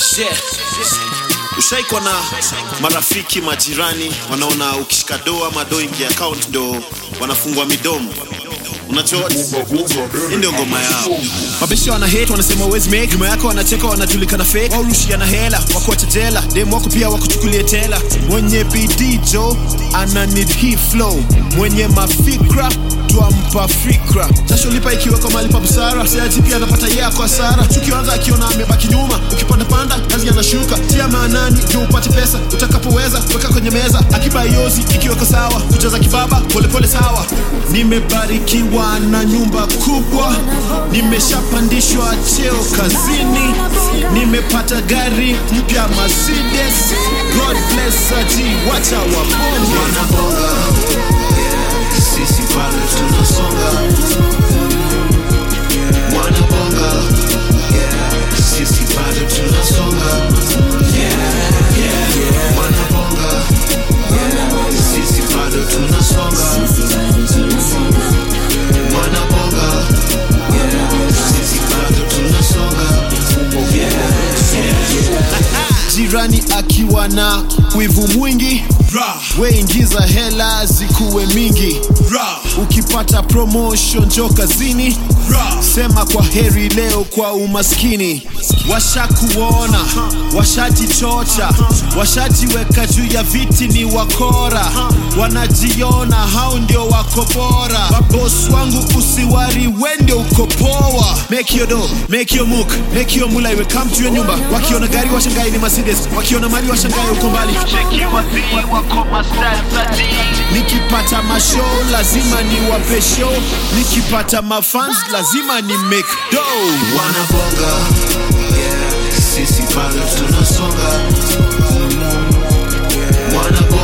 Yeah. Ushaikwa na marafiki majirani wanaona ukishika do ama do ingia account ndo wanafungwa midomo unajua hii ndio ngoma yao mabesha wana hate wanasema uwezi make nyuma yako wanacheka wanajulikana fake waurushiana hela wakuacha jela dem wako pia wakuchukulie tela mwenye bidii jo ana need hii flow mwenye mafikra twampa fikra jasho lipa ikiwekwa mali pa busara siaji pia anapata yako hasara tukianza akiona amebaki nyuma ukipanda panda kazi anashuka tia maanani ndio upate pesa utakapoweza weka kwenye meza akiba yozi ikiweka sawa kujaza kibaba polepole sawa nimebarikiwa na nyumba kubwa nimeshapandishwa cheo kazini nimepata gari mpya Mercedes God bless aji wacha wabonge wanabonga sisi bado tunasonga wanabonga sisi bado tunasonga wanabonga sisi bado tunasonga wanabonga sisi bado tunasonga jirani akiwa na wivu mwingi weingiza hela zikuwe mingi ukipata promotion jo kazini sema kwa heri leo kwa umaskini washakuona washajichocha washajiweka juu ya viti ni wakora wanajiona hao ndio wako bora wabos wangu usiwari wende uko poa make your do make your muk make your mula iwe come to your nyumba wakiona gari washangai ni Mercedes wakiona mali washangai uko mbali nikipata mashow lazima ni wape show nikipata mafans lazima ni make do wanabonga sisi bado tunasonga wanabonga